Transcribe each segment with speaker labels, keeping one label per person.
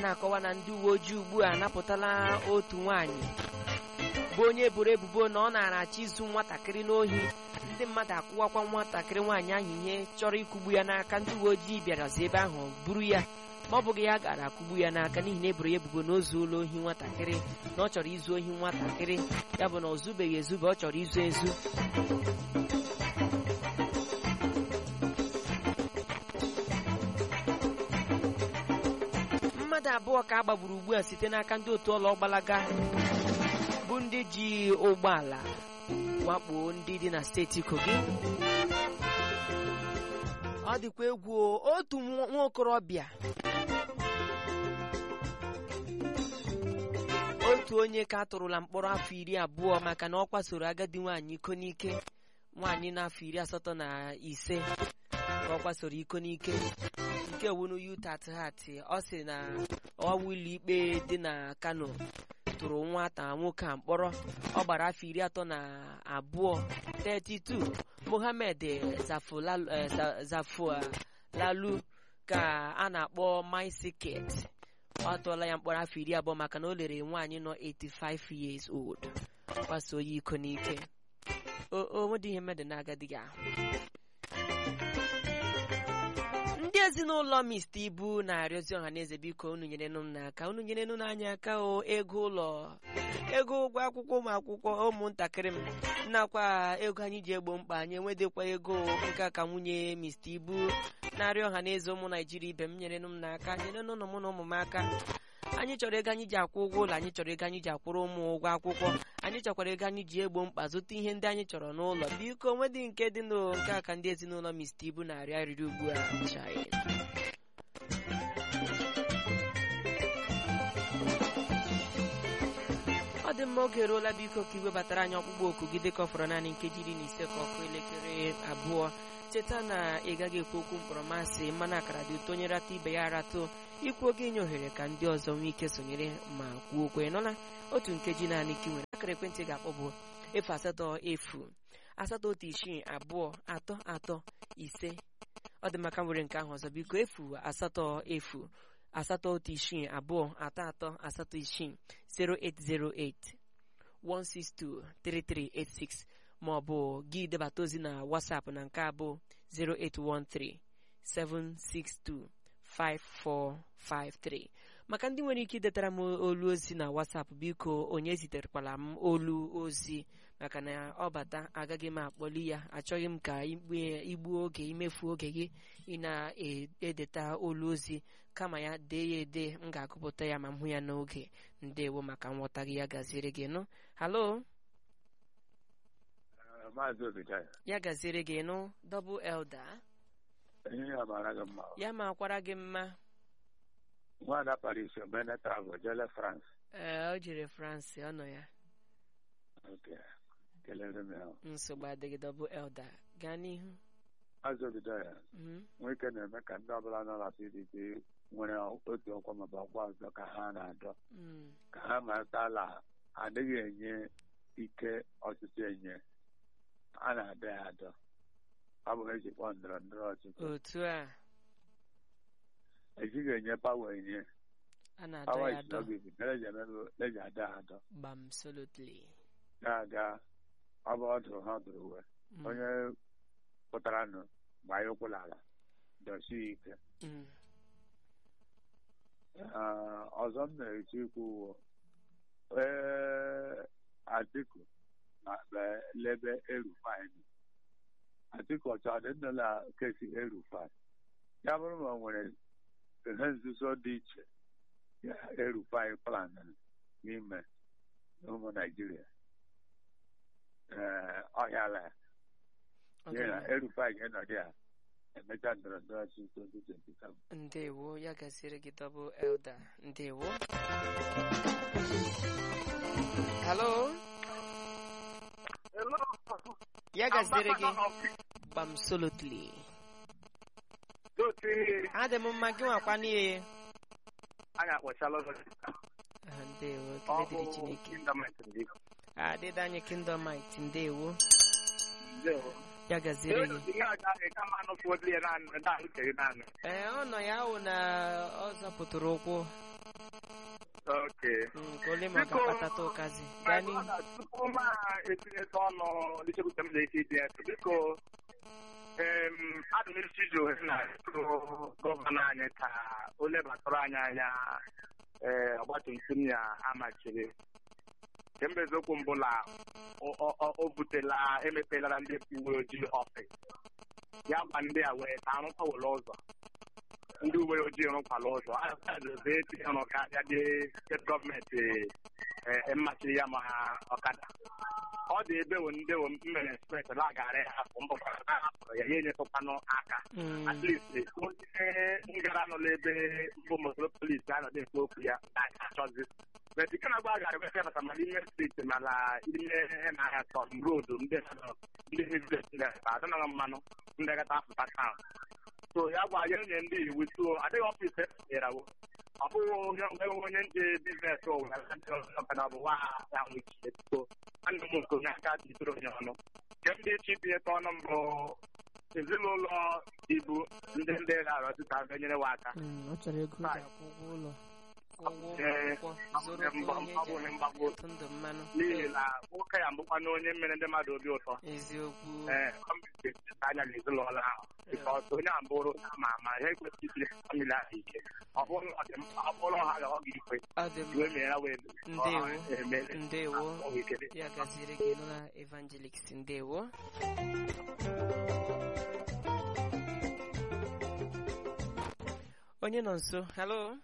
Speaker 1: na-akọwa na ndị uwe ojii ugbu a napụtala otu nwaanyị bụ onye eboro ebubo na ọ na-arachi izu nwatakịrị n'ohi ndị mmadụ akwụwakwa nwatakịrị nwaanyị ahụ ihe chọrọ ịkụgbu ya n'aka ndị uwe ojii bịarazi ebe ahụ buru ya ma ọ bụghị ya gara akụgbu ya n'aka n'ihi na eboro ya ebubo na o zuola ohi nwatakịrị na ọ chọrọ izu ohi nwatakịrị ya bụ na o zubeghị ezube ọ chọrọ izu ezu mmadụ abụọ ka a gbagburu ugbu a site n'aka ndị otu ọlọ gbalaga bụ ndị ji ụgbọala wakpo ndị dị na steeti kogi ọ dịkwa egwu o, otu nwa nwa okorobịa otu onye ka atụrụla mkpọrọ afọ iri abụọ maka na ọ kwasoro agadi nwaanyị iko n'ike nwaanyị n'afọ iri asatọ na ise ka ọ kwasoro iko n'ike nke wunu yutat hat ọ sị na ọwa ụlọ ikpe dị na kano tụrụ nwata nwoke a mkpọrọ ọ gbara afọ iri atọ na abụọ 32 mohammed Zafulalu- eh, Za- zafulalu ka a na-akpọ maisiket ọ tụọla ya mkpọrọ afọ iri abụọ maka na o lere nwaanyị nọ 85 years old kwasoo ya iko n'ike o onwedị ihe mmadụ na-agadịghị ahụ ndị ezinụlọ mista ibu na-arịọzi ọha na eze biko unu nyerenụ m n'aka unu nyerenụ n'anya aka o ego ụlọ ego ụgwọ akwụkwọ ụmụ akwụkwọ ụmụntakịrị m nakwa ego anyị ji egbo mkpa anyị enwedịkwa ego nke a ka nwunye mista ibu na-arịọ ọha na eze ụmụ naijiria ibe m nyerenụ m n'aka nyerenụ ụlọ mụ na ụmụ m aka anyị chọrọ ego anyị ji akwụ ụgwọ ụlọ anyị chọrọ ego anyị ji akwụrụ ụmụ ụgwọ akwụkwọ anyị chọkwara ego anyị ji egbo mkpa zụta ihe ndị anyị chọrọ n'ụlọ biko nwedị nke dị n'o nke a ka ndị ezinụlọ mista ibu na-arịọ arịrị ugbu a chai ọ dị mma oge eruola biko ka iwebatara anyị ọkpụkpọ oku gị dịka ọ fọrọ naanị nkeji iri na ise ka ọkụ elekere abụọ cheta na ị gaghị ekwu okwu mkpọrọmasị mmanụ akara dị ụtọ onye rata ibe ya aratụ ikwu oge inye ohere ka ndị ọzọ nwee ike sonyere ma kwuo okwe nọla otu nkeji naanị ka ị nwere akara ekwentị ga-akpọ bụ efu asatọ efu asatọ otu isii abụọ atọ atọ ise ọ dị maka nwere nke ahụ ọzọ biko efu asatọ efu asatọ otu isii abụọ atọ atọ asatọ isii 0808 1623386 ma ọ bụ gị debata ozi na WhatsApp na nke abụ 0813 762 5453 maka ndị nwere ike idetara m olu ozi na WhatsApp biko onye ziterekwala m olu ozi maka na ọ bata agaghị m akpọli ya achọghị m ka igbe- igbuo oge imefu oge gị ị na-edeta olu ozi kama ya dee ya ede m ga-agụpụta ya ma m hụ ya n'oge ndewo maka nghọta gị ya gaziere gị nụ halo
Speaker 2: maazị obidaya
Speaker 1: ya gaziere gị nụ dọbụl elda
Speaker 2: ihe ya mara gị mma
Speaker 1: ya ma akwara gị mma
Speaker 2: nwaada paris omene travel jele france
Speaker 1: ee o jere france ọ nọ ya
Speaker 2: oke kelere m ya
Speaker 1: nsogbu adịghị dọbụl elda gaa n'ihu
Speaker 2: maazị obidaya
Speaker 1: Mhm.
Speaker 2: nwoke na-eme ka ndị ọbụla nọ na pdp nwere otu ọkwa maọbụ ọkwa ọzọ ka ha na-adọ
Speaker 1: Mm.
Speaker 2: ka ha matala adịghị enye ike ọchịchị enye a na-adọ ya adọ ọ bụ ha eji kpọọ ndọrọ ndọrọ ọchịchị
Speaker 1: otu a
Speaker 2: ejighị enye pawa enye
Speaker 1: a na-adọ
Speaker 2: pawa
Speaker 1: ya adọ
Speaker 2: isogibi mere eji emebe eji adọ ya adọ
Speaker 1: gbam solotly
Speaker 2: ga-aga ọ bụ ọdụ ha dụrụ uwe
Speaker 1: Mm.
Speaker 2: onye pụtara nụ gbaa ya ụkwụ n'ala dọsie ike
Speaker 1: Mm.
Speaker 2: Ee, ọzọ m na-eche ikwu bụ ee atiku na be- lebe erufai nọ. atiku ọcha dị ndụ na kesi erufai ya bụrụ ma o nwere ihe nzuzo dị iche ya erufai plan n'ime ụmụ naijiria ee ọhịala ya
Speaker 1: Ọ
Speaker 2: n'ihi na
Speaker 1: dị
Speaker 2: erufai ga-enọdụ ya emecha ndọrọ ndọrọ ọchịchị 2027
Speaker 1: mma. ndewo ya gaziere gị dọbụl elda ndewo halo ya gaziere gị gbam solotly adị m mma gị nwakwa n'ihe
Speaker 3: anyị akpọchala ọzọ
Speaker 1: Ah, ndewo
Speaker 3: ọ
Speaker 1: ekele dịrị
Speaker 3: bụ
Speaker 1: chineke
Speaker 3: kindament ndị
Speaker 1: adịda anyị kingdomite ndewo
Speaker 3: ndewo
Speaker 1: ya gaziere gị
Speaker 3: ihe ọja ahụ kama anụ fọdụ ya naanị naanị chere naanị
Speaker 1: ee ọ nọ ya wụ na ọ zọpụtara ụkwụ
Speaker 3: Okay.
Speaker 1: Mm, ka ole ma ọ
Speaker 3: Biko,
Speaker 1: ga-akpatata ụkazi gaa
Speaker 3: My
Speaker 1: n'ihu
Speaker 3: brother, tupu m etinyeta ọnụ n'ichekwute m na-eti iti ya biko em, adị m isi ji ohere na ịtụ gọvanọ anyị ka o lebatụrụ anyị anya ee ọgbatumtum ya amachiri kemgbe eziokwu mbụla o- o o- o butela emepelara ndị uwe ojii ọfịs ya gwa ndị a wee ka arụkwawụla ụzọ ndị uwe ojii rụkwala ụzọ azobe etinye ọrụ ka abịa dị steeti gọọmenti ee mmachiri ya ma ha ọkada ọ dị ebe wo ndị wo mmere ekspres lagara ya hapụ mbụkwara na hapụrụ ya ya enyetụkwanụ aka
Speaker 1: Mm,
Speaker 3: at least onye ngara nọ n'ebe mbụ mosoro polisi anọdụ ekwu okwu ya na-achọzi but ike na-agba gara ebe bata ma n'ime steeti mana ime na-ahịa tọm rodu ndị nọ- ndị ndị adịnaghị mmanụ ndị gata apụta taụn so ya gwa ya nye ndị iwu so adịghị ọfịs erawo ọ bụghị onye onwe onye ndị biznes ọkada bụ nwa ya nwechie so nwanne m nke onye aka jidere onye ọnụ nke ndị chi tinyeta ọnụ mbụ ezinụlọ ibu ndị ndị gara ọtụtụ abịa nyere wa aka
Speaker 1: mm, ọ chọrọ ego ọ ga-akwụ ụgwọ ụlọ ụgwọ
Speaker 3: Ee,
Speaker 1: akwụkwọ zụrụ
Speaker 3: mgba-
Speaker 1: onye
Speaker 3: mgbagwo-
Speaker 1: ji
Speaker 3: mgbagwo.
Speaker 1: atụ ndụ mmanụ
Speaker 3: n'ihi na nwoke ya mbụkwa na onye mere ndị mmadụ obi ụtọ
Speaker 1: eziokwu
Speaker 3: ee ọ ga-eteta anya n'ezinụlọ ahụ bikọs onye a bụrụ ama ama ha ekwesịghị itiri famili ahụ ike ọ bụrụ na ọ dị mkpa ọ bụrụ ha ga ọ ga-ikwe
Speaker 1: ọ dị
Speaker 3: wee
Speaker 1: mma
Speaker 3: mee ya wee
Speaker 1: Ndewo.
Speaker 3: emere
Speaker 1: ndewo
Speaker 3: ọ bụ ikele
Speaker 1: ya gaziere gị nụla evangelist ndewo onye nọ nso halo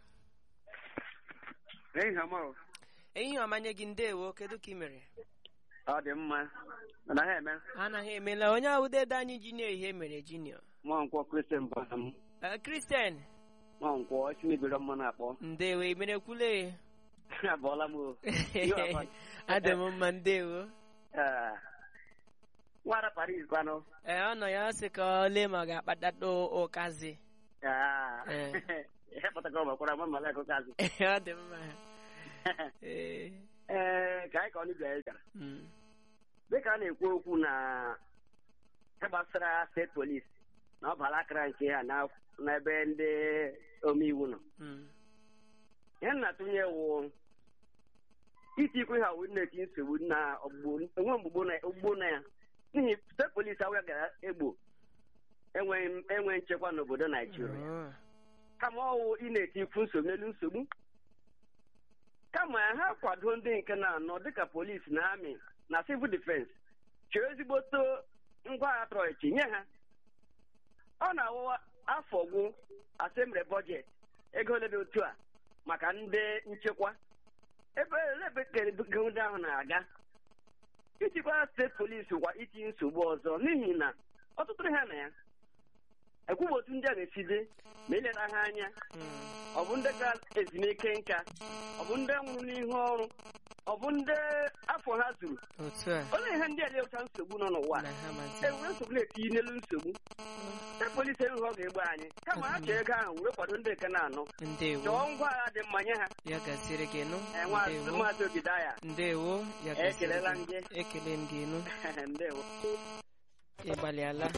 Speaker 4: Ehihie ọma o.
Speaker 1: ehihie ọmanye gị ndewo kedu ka ị mere
Speaker 4: ọ dị mma anaghị eme
Speaker 1: anaghị emela onye awụdede anyị junior ihe mere junior
Speaker 4: mụọ nkwọ kristian bara m
Speaker 1: Eh, kristian
Speaker 4: mụọ nkwọ chinebere mma na-akpọ
Speaker 1: ndewo emerekwule
Speaker 4: abụọla m o
Speaker 1: adị m mma ndewo
Speaker 4: Ee. nwara paris kwanụ
Speaker 1: ee ọ nọ ya sị ka ọ lee ma ọ ga-akpatata ụkazi
Speaker 4: Ah.
Speaker 1: Ee.
Speaker 4: ihe pụtara ọgbakwara ma mala akụkazị
Speaker 1: ọ dị mma ee
Speaker 4: ee ka anyị ka ọ n'ibia anyị gara
Speaker 1: mm,
Speaker 4: dịka a na-ekwu okwu na ihe gbasara steeti polis na ọ bara akara nke ha na- n'ebe ndị omeiwu nọ
Speaker 1: mm,
Speaker 4: ihe m na-atụnye wụ itikwu ha wụ na-eti nsogbu na ọgbụgbọ enwe mgbugbo na ogbugbo na ya n'ihi steeti polisi awụya ga-egbo enweghị enwe nchekwa n'obodo naijiria
Speaker 1: oh,
Speaker 4: kama ọwụ ị na-etikwu nsogbu n'elu nsogbu kama ha kwado ndị nke na-anọ dịka polisi na amị na civil defense chọọ ezigboto ngwa agha trọichi nye ha ọ na-awụ afọ gwụ asemre bọjet ego ole dị otu a maka ndị nchekwa ebe ebe kere ndị ahụ na-aga ichekwa steeti polisi kwa itinye nsogbu ọzọ n'ihi na ọtụtụ ha na ya ekwughị otu ndị a ga-esi dị ma ileta ha anya
Speaker 1: mm,
Speaker 4: ọ bụ ndị ga ezumike nka ọ bụ ndị nwụrụ n'ihu ọrụ ọ bụ ndị afọ ha zuru
Speaker 1: otu a
Speaker 4: olee ihe ndị a na-eweta nsogbu nọ n'ụwa
Speaker 1: na ha mazi
Speaker 4: ewere nsogbu na-etinye n'elu nsogbu ndị polisi enweghị ọ ga-egbu anyị kama ha chọọ ego ahụ were kwado ndị nke na-anọ
Speaker 1: ndewo
Speaker 4: chọọ ngwa agha dị mma nye ha
Speaker 1: ya gaziere gị nụ
Speaker 4: Ee, nwa-
Speaker 1: ndewo
Speaker 4: maazị ogidaya
Speaker 1: ndewo ya gaziere
Speaker 4: Ekelela m
Speaker 1: gị
Speaker 4: gị.
Speaker 1: ekele m gị nụ
Speaker 4: ndewo
Speaker 1: ịgbalịala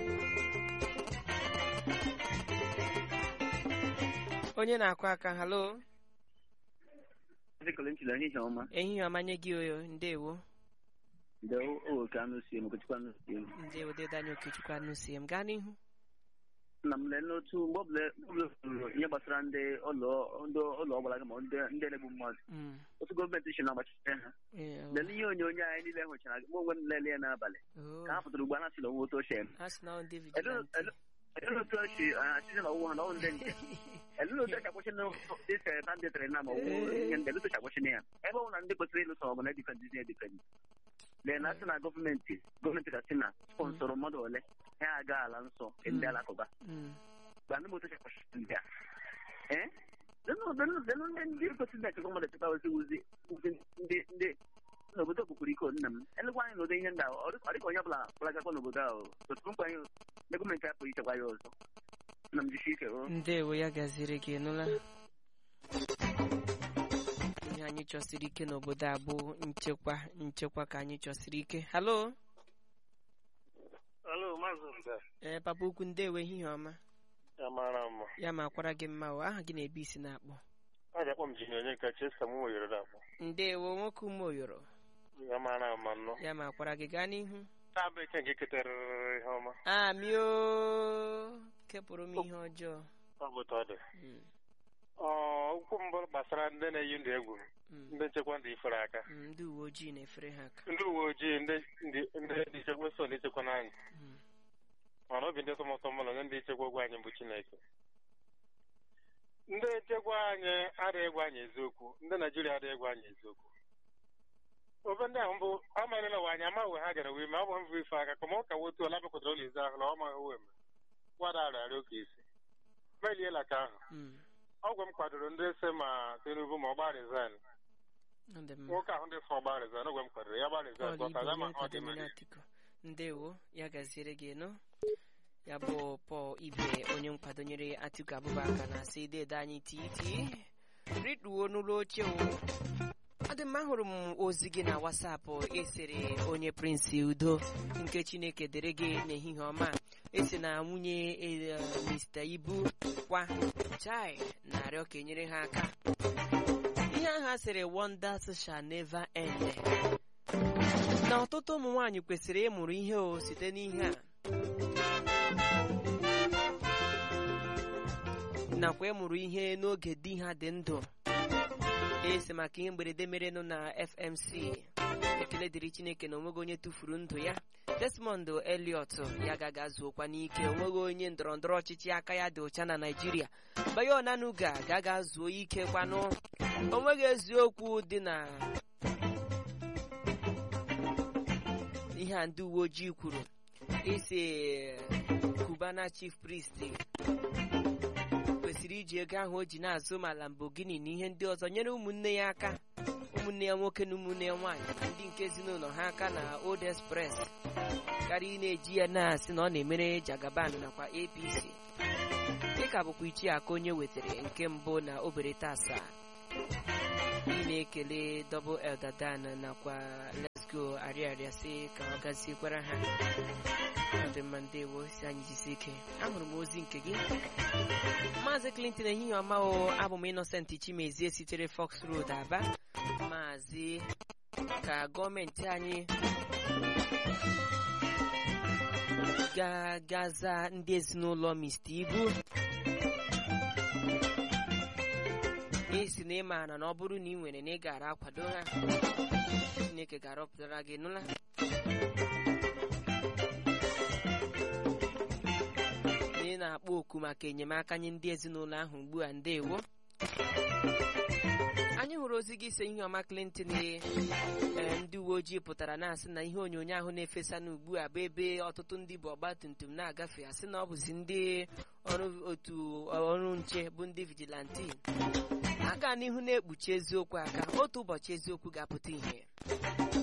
Speaker 1: onye na-akụ aka halo
Speaker 5: Dịkọla nchila ehihie ọma
Speaker 1: ehihie ọmanye gị oyo ndewo
Speaker 5: ndị owoke anụ sie m okechukwu anụ sie m
Speaker 1: ndewo dedanye okechukwu anụ sie m gaa n'ihu
Speaker 5: nna m lee n'otu mgbe ọbụla ọbụla kwuru ihe gbasara ndị ụlọ ndị ụlọ ọgbara ma ndị ndị na-egbu mmadụ
Speaker 1: Mm,
Speaker 5: otu gọọmenti si na-agbachite ha
Speaker 1: eh,
Speaker 5: lee ihe onyonyo anyị niile hụchara mụ onwe m lele ya n'abalị
Speaker 1: oh,
Speaker 5: ka ha pụtara ugbu a na-asị na onwe otu ochie
Speaker 1: a sị na ọ ndị
Speaker 5: Elee
Speaker 1: vigilante
Speaker 5: elee otu ochi achịcha na ọwụwa na ọwụ ndị nje elee otu ochi akwụsị na dịka banditịrị na ma ọwụ ihe ndị elee otu ochi akwụsị na ya ebe ọ bụ na ndị kwesịrị ịlụso ọgụ na edifendị edifendị lee na asị na gọọmenti gọọmenti ka sị na sponsọrọ mmadụ ole ha aga ala nsọ nke ndị alakụba
Speaker 1: Mm,
Speaker 5: gba ndị moto chekwa ndị a ee lenu ndị ndị kwesịrị na-echekwa mmadụ echekwa ozi wuzi wuzi ndị ndị n'obodo okpukpuru iko nna m elekwa anyị n'ụdị ihe ndị ahụ ọ dịka ọ dịka onye ọbụla kwalagakwa n'obodo ahụ otu mkpa anyị na gọọmenti apụghị ichekwa ya ọzọ nna m jisi ike o
Speaker 1: ndewo ya gaziere gị nụla ihe anyị chọsiri ike n'obodo a bụ nchekwa nchekwa ka anyị chọsiri ike halo
Speaker 3: Alo, Maazị Mbe,
Speaker 1: ee papa ukwu ndewo ehihie ọma
Speaker 3: ya mara mma.
Speaker 1: ya ma kwara gị mma o aha gị na-ebe isi na-akpọ
Speaker 6: a ga-akpọ m jini onye nke chesa m were akpọ
Speaker 1: ndewo nwoke umeoyoro
Speaker 6: ya mara ama nnọọ
Speaker 1: ya ma kwara gị gaa n'ihu
Speaker 6: na-abụ eke nke keterịrị ihe ọma
Speaker 1: amio kepụrụ m ihe ọjọọ
Speaker 6: ọ bụ otu ọ dị
Speaker 1: Mm,
Speaker 6: Ọ, okwu mbụ gbasara ndị na-eyi ndụ egwu
Speaker 1: mm,
Speaker 6: ndị nchekwa ndị ifere aka
Speaker 1: mm, ndị uwe ojii na-efere ha aka
Speaker 6: ndị uwe ojii ndị ndị ndị ndị nchekwa so ndị nchekwa n'anyị
Speaker 1: Mm,
Speaker 6: mana obi ndị tọmọtọ mmadụ na ndị nchekwa ogwe anyị bụ chineke ndị nchekwa anyị adịghị egwu anyị eziokwu ndị naijiria adịghị egwu anyị eziokwu ofe ndị ahụ bụ amarịla wa anyị amaghị ha gara wee ma ọ bụ mbụ ife aka ka ma ọ ka wotu ala bekwatara ụlọ izu ahụ na ọ maghị wee gwada arịarịa oke isi meliela ka ahụ
Speaker 1: mm,
Speaker 6: ọgwụ m kwadoro ndị ese ma tinubu ma ọ gbaa resign
Speaker 1: ọ dị mma
Speaker 6: nwoke ahụ ndị sọ gbaa resign ọgwụ m kwadoro ya gbaa resign
Speaker 1: Paul
Speaker 6: bọta
Speaker 1: Ibe
Speaker 6: ya ma
Speaker 1: onye
Speaker 6: ọ dị
Speaker 1: nkwado
Speaker 6: mma
Speaker 1: mmiri Atiku ndewo ya gaziere gị nụ ya bụ Paul Ibe onye nkwadonyere Atiku Abubakar na-asị dede anyị titi rituo n'ụlọ oche o ọ dị mma ahụrụ m ozi gị na wasapụ esere onye Prince Udo nke Chineke dere gị n'ehihie ọma esi na nwunye eh, Mr. Ibu kwa chai na-arịọ ka enyere ha aka ihe ahụ a sịrị wonders shall never end na ọtụtụ ụmụ nwaanyị kwesịrị ịmụrụ ihe o site n'ihe a nakwa ịmụrụ ihe n'oge di ha dị ndụ esi maka ihe mberede merenụ na FMC ekele dịrị Chineke na onweghị onye tụfuru ndụ ya Desmond Elliot ya gaga zuokwa n'ike onweghị onye ndọrọndọrọ ọchịchị aka ya dị ụcha na Naịjirịa Bayo Onanuga gaga zuo ike kwanụ onweghị eziokwu dị na ihe a ndị uwe ojii kwuru isi Cubana chief priest kwesịrị iji ego ahụ o ji na-azụ ma Lamborghini na ihe ndị ọzọ nyere ụmụnne ya aka ụmụnne ya nwoke na ụmụnne ya nwaanyị na ndị nke ezinụlọ ha aka na Old Express karịa ị na-eji ya na-asị na ọ na-emere Jagaban nakwa APC dịka bụkwa ichie aka onye wetara nke mbụ na obereta asaa ị na-ekele Double Elder Dan nakwa Let's Go arịarịa si ka ọ gaziekwara ha ọ dị mma ndewo si anyị jisi ike ahụrụ m ozi nke gị maazị Clinton ehihie ọma o abụ m Innocent Chimezie sitere Fox Road Aba maazị ka gọọmenti anyị ga-gaza ndị ezinụlọ Mr. Ibu esi na ịmaara na ọ bụrụ na ị nwere na ị gara akwado ha Chineke ga-arọpụtara gị nụla na ị na-akpọ oku maka enyemaka nye ndị ezinụlọ ahụ ugbu a ndewo anyị hụrụ ozi gị ise ihe ọma Clinton ee ndị uwe ojii pụtara na-asị na ihe onyonyo ahụ na-efesa n'ugbu a bụ ebe ọtụtụ ndị bụ ọgba tum tum na-agafe asị na ọ bụzi ndị ọrụ otu ọrụ nche bụ ndị vigilanti aga n'ihu na-ekpuchi eziokwu aka otu ụbọchị eziokwu ga-apụta ihe